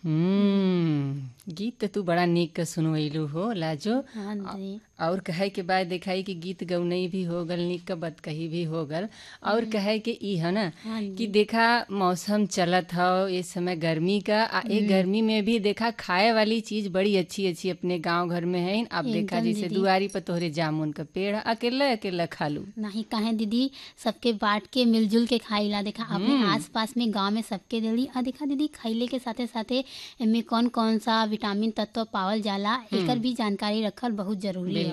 हम्म गीत त तू बड़ा निक के सुनवैलू हो लाजो हाँ दीदी और कहे के बाद देखाई कि गीत गौनई भी हो गल निक के बत कही भी हो गल और कहे के ई है ना हाँ कि जी देखा मौसम चलत हो इस समय गर्मी का आ ए गर्मी में भी देखा खाए वाली चीज बड़ी अच्छी अच्छी अपने गांव घर में है अब देखा एकदम जैसे दीदी। दुआरी पर तोहरे जामुन का पेड़ अकेला अकेला खालू नहीं कहे दीदी सबके बांट के मिलजुल के खाइला देखा अपने आस पास में गांव में सबके देली आ देखा दीदी खैले के साथे साथे एमे कौन कौन सा विटामिन तत्व पावल जाला एकर भी जानकारी रखल बहुत जरूरी है